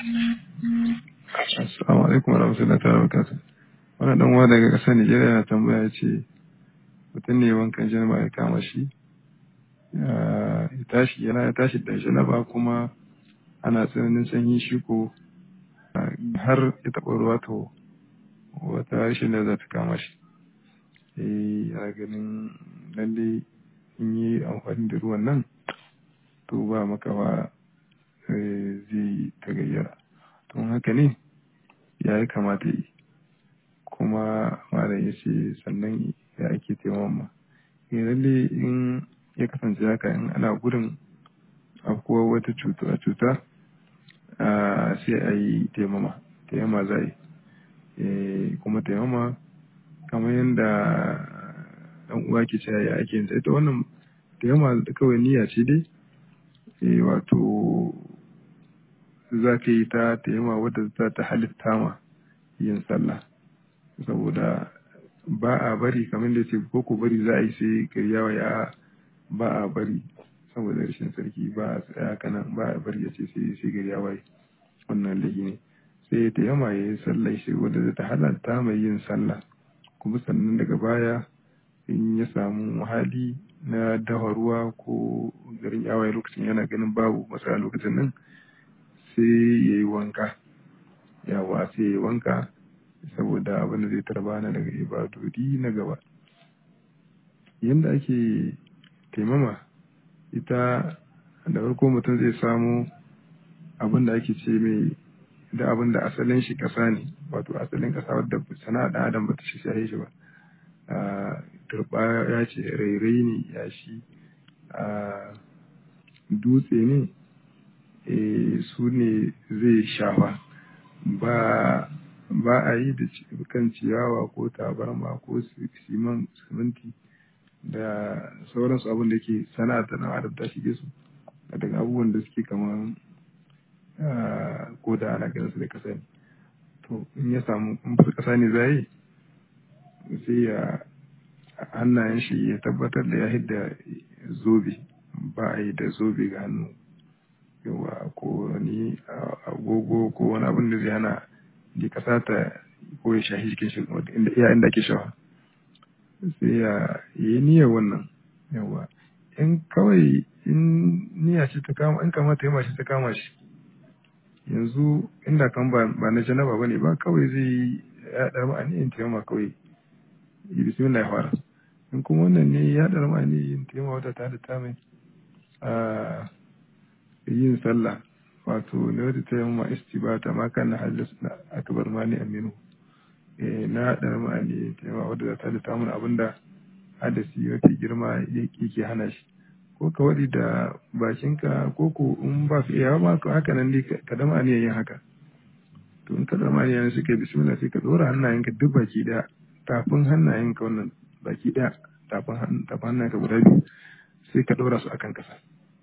Assalamu alaikum wa rahmatullahi ta'ala wa barakatuh. Wani dan uwa daga ƙasar Nijeriya yana tambaya ya ce mutum ne wankan janaba ya kama shi ya tashi yana ya tashi da janaba kuma ana tsananin sanyi shi ko har ya taɓa ruwa to wata rashin da za ta kama shi. Eh yana ganin lalle in yi amfani da ruwan nan to ba makawa zai tagayyara. Don haka ne ya yi kamata yi kuma malam ya ce sannan ya ake taimama lalle in ya kasance haka in ana gudun afkuwar wata cuta sai a yi taimama taimama za yi kuma taimama kamar yadda ɗan uwa ke cewa ya ake yin ita wannan taimama kawai niyya ce dai wato za ka yi ta taimama wadda za ta halitta ma yin sallah saboda ba a bari kamar da ce ko ku bari za a yi sai karyawa ya ba a bari saboda rashin sarki ba a tsaya kanan ba a bari ya ce sai sai gari ya waye wannan laifi ne sai ya tayyama ya yi sallah shi wanda zai ta halatta mai yin sallah kuma sannan daga baya in ya samu hali na dafa ruwa ko garin yawaye lokacin yana ganin babu masana lokacin nan sai ya yi wanka yawa sai ya yi wanka saboda abin da zai tarba na daga ibadodi na gaba yadda ake taimama ita da farko mutum zai samu abin da ake ce mai da abin da asalin shi ƙasa ne wato asalin ƙasa wadda sana'a ɗan adam bata shi shahe shi ba turba ya ce rairai ne ya shi dutse ne su ne zai shafa ba ba a yi da kan ciyawa ko tabarma ko siminti da sauransu abin da ke sana'a ta nan adam ta shige su daga abubuwan da suke kamar ko da ana ganin su da kasa ne to in ya samu in ba kasa ne za yi sai ya hannayen shi ya tabbatar da ya hidda zobe ba a yi da zobe ga hannu yawa ko wani agogo ko wani abin da zai hana da kasa ta ko ya shahi jikin shi inda iya inda ake shawa sai ya yi niyyar wannan yawa in kawai in niyya ce ta kama in kamata ya shi ta kama shi yanzu inda kan ba na janaba ba ne ba kawai zai ya dar ma yin taimama kawai yi bismillah ya fara in kuma wannan ne ya dar ma yin taimama wata ta da ta mai a yin sallah wato na wata ta yamma istibata ma kan na halis na akbar mani aminu na dar ma ne taimama wadda ta da ta mun abinda hadasi mafi girma yake hana shi ko ka waɗi da bakinka ko ko in ba ka iya ba ka haka nan dai ka dama ne yin haka to in ka dama ne suka yi bismillah sai ka ɗora hannayenka duk baki ɗaya tafin hannayenka wannan baki ɗaya tafin hannayenka guda biyu sai ka ɗora su akan ƙasa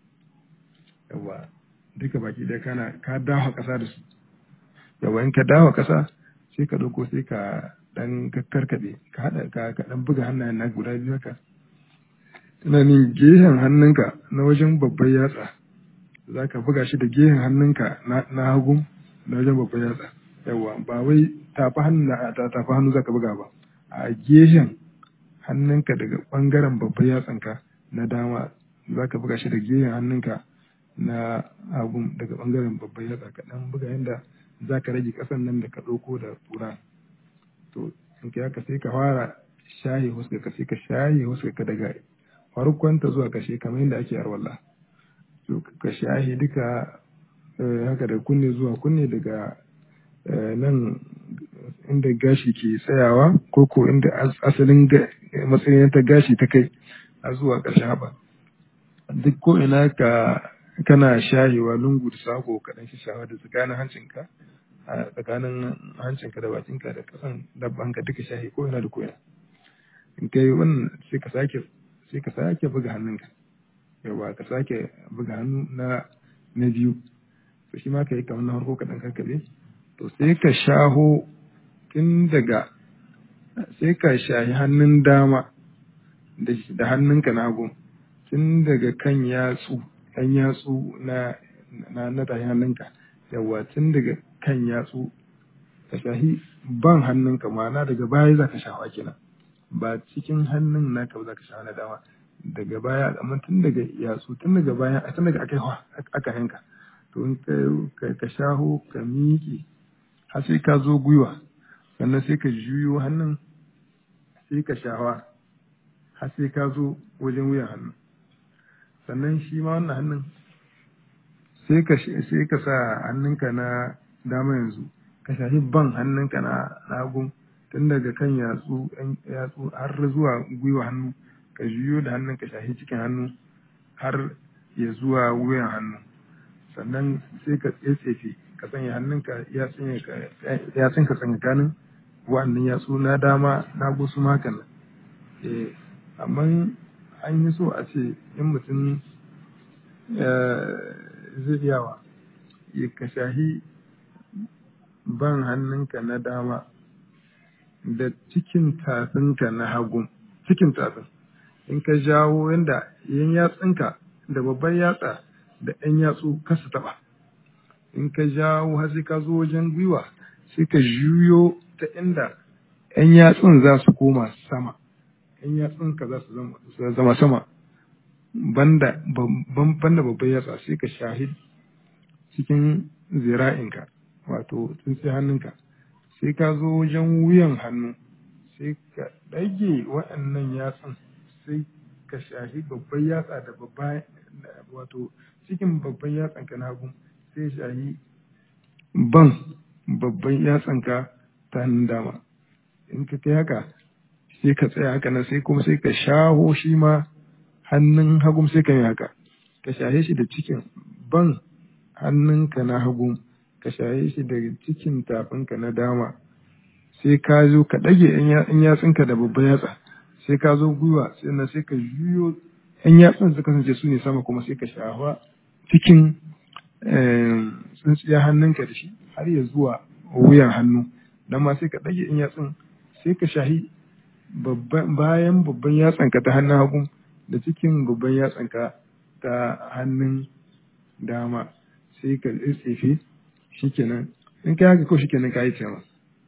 yawa duka baki ɗaya kana ka dawo ƙasa da su yawa in ka dawo ƙasa sai ka ɗauko sai ka ɗan karkaɗe ka haɗa ka ɗan buga hannayen na guda biyu haka tunanin gehen hannunka na wajen babban yatsa za ka buga shi da gehen hannunka na hagu na wajen babban yatsa yawa ba wai tafi hannu na tafi hannu za ka buga ba a gehen hannunka daga bangaren babban yatsanka na dama za ka buga shi da gehen hannunka na hagu daga bangaren babban yatsa ka dan buga yadda za ka rage kasan nan da ka ɗauko da tura to in ka haka sai ka fara shaye huska ka sai ka shaye huska ka daga farkonta zuwa kashe kamar yadda ake arwalla to ka shahi duka haka da kunne zuwa kunne daga nan inda gashi ke tsayawa ko ko inda asalin matsayin ta gashi ta kai a zuwa ƙarshen haɓa duk ko ina ka kana shahewa lungu da sako kaɗan shi shawa da tsakanin hancinka a tsakanin hancinka da bakinka da ƙasan dabbanka duka shahi ko ina da ko ina in kai wannan sai ka sake sai ka sake buga hannunka yawa ka sake buga hannu na na biyu to shi ma ka yi kamar na farko kaɗan karkaɗe to sai ka shaho tun daga sai ka shahi hannun dama da hannunka na hagu tun daga kan yatsu kan yatsu na na na tashi hannunka yawa tun daga kan yatsu ka shahi ban hannunka ma'ana daga baya za ka shafa kenan ba cikin hannun naka ba za ka shafa na dama daga baya amma tun daga yatsu tun daga baya tun daga aka aka hanka to in ka ka shaho ka miƙe har sai ka zo gwiwa sannan sai ka juyo hannun sai ka shawa har sai ka zo wajen wuyan hannu sannan shi ma wannan hannun sai ka sai ka sa hannunka na dama yanzu ka shahi ban hannunka na hagu tun daga kan yatsu yatsu har zuwa gwiwa hannu ka juyo da hannun ka shahi cikin hannu har ya zuwa wuyan hannu sannan sai ka tsetsefe ka sanya hannunka ya tsinka tsakanin wa'annan yatsu na dama na gusu makan nan eh amma an yi so a ce in mutum zai yawa ya ka shahi ban hannunka na dama da cikin tafinka na hagu cikin tafin in ka jawo yadda yan yatsunka da babban yatsa da yan yatsu kasa taba in ka jawo har sai ka zo wajen gwiwa sai ka juyo ta inda yan yatsun za su koma sama yan yatsunka za su zama sama banda banda babban yatsa sai ka shahid cikin zira'inka wato tsintsiyar hannunka sai ka zo wajen wuyan hannu sai ka ɗage waɗannan yatsun sai ka shahi babban yatsa da babban wato cikin babban yatsan ka na hagu sai shahi ban babban yatsan ka ta hannun dama in ka kai haka sai ka tsaya haka nan sai kuma sai ka shaho shi ma hannun hagu sai ka yi haka ka shahe shi da cikin ban hannunka na hagu ka shaye shi daga cikin tafinka na dama sai ka zo ka ɗage ‘yan yatsunka da babban yatsa sai ka zo gwiwa sannan sai ka juyo ‘yan yatsun su kasance su ne sama kuma sai ka shafa cikin tsintsiya hannunka da shi har ya zuwa wuyan hannu dan ma sai ka ɗage ‘yan yatsun sai ka shahi bayan babban yatsanka ta hannun hagu da cikin babban yatsanka ta hannun dama sai ka tsefe shikenan in kai haka ko shikenan ka yi tema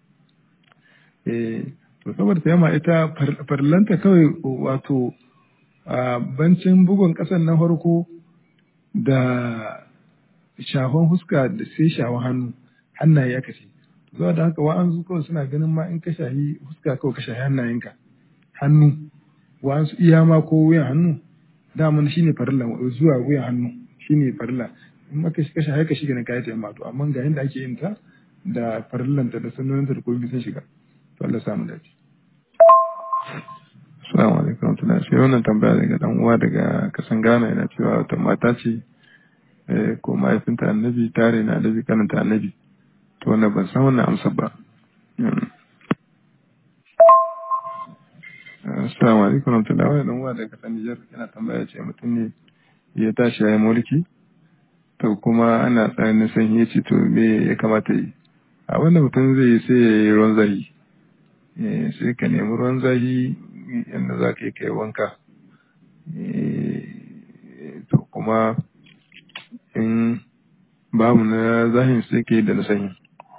eh to saboda tema ita farlanta kawai wato a bancin bugun kasan na farko da shafan huska da sai shafan hannu hannaye aka ce zuwa da haka wa'ansu kawai suna ganin ma in ka shahi huska kawai ka shahi hannayenka hannu wa'ansu iya ma ko wuyan hannu daman shine farilla zuwa wuyan hannu shine farilla in maka shi kashe haika shiga na kayan taimma to amma ga yadda ake yin ta da farillanta da sunnoninta da komai sun shiga to Allah samu dace Assalamu alaikum warahmatullahi sai wannan tambaya daga dan uwa daga kasan Ghana yana cewa wata mata ce ko mahaifinta annabi tare na annabi karanta annabi to wannan ban san wannan amsa ba Assalamu alaikum warahmatullahi wannan uwa daga kasan Nijar yana tambaya ce mutum ne ya tashi ya yi mulki to kuma ana tsananin sanyi ya ce to me ya kamata yi a wanda mutum zai yi sai ya yi ruwan zahi sai ka nemi ruwan zahi yadda za ka yi kai wanka to kuma in babu na zahin sai ka yi da na sanyi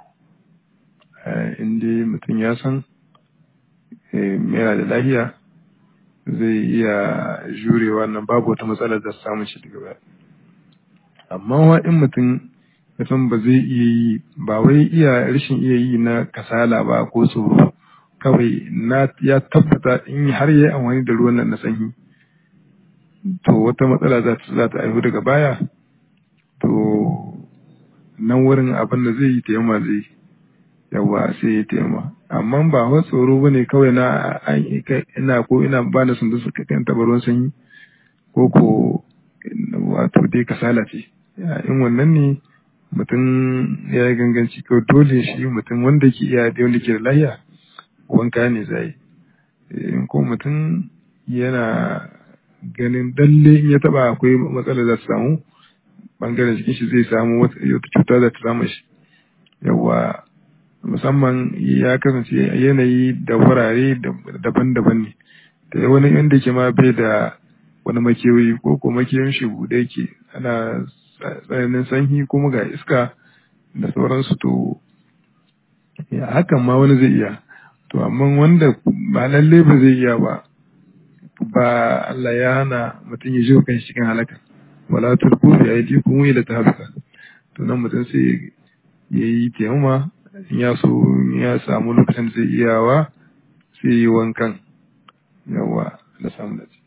in dai mutum ya san yana da lahiya zai iya jurewa nan babu wata matsalar da samun shi daga baya amma wa in mutum ya san ba zai iya yi ba wai iya rashin iya yi na kasala ba ko tsoro kawai na ya tabbata in har ya yi amfani da ruwan nan na sanyi to wata matsala za ta za ta aihu daga baya to nan wurin abin da zai yi taimama zai yawa sai ya taimama amma ba wa tsoro bane kawai na ina ko ina ba na sun da suka kan ruwan sanyi ko ko wato dai kasala ce in wannan ne mutum ya yi ganganci ko dole shi mutum wanda ke iya da wanda ke da lahiya wanka ne zai in ko mutum yana ganin dalle in ya taba akwai matsala za su samu bangaren jikin shi zai samu wata cuta za ta samu shi yawa musamman ya kasance yanayi da wurare daban-daban ne da wani wanda ke ma bai da wani makewayi ko ko makewayin shi bude yake ana tsananin sanyi kuma ga iska da sauransu to ya hakan ma wani zai iya to amma wanda ba lalle ba zai iya ba ba Allah ya hana mutum ya ji kan cikin halaka wala tulku bi aydikum ila tahluka to nan mutum sai ya yi taimama in ya so in ya samu lokacin da zai iyawa sai yi wankan yawa da samu dace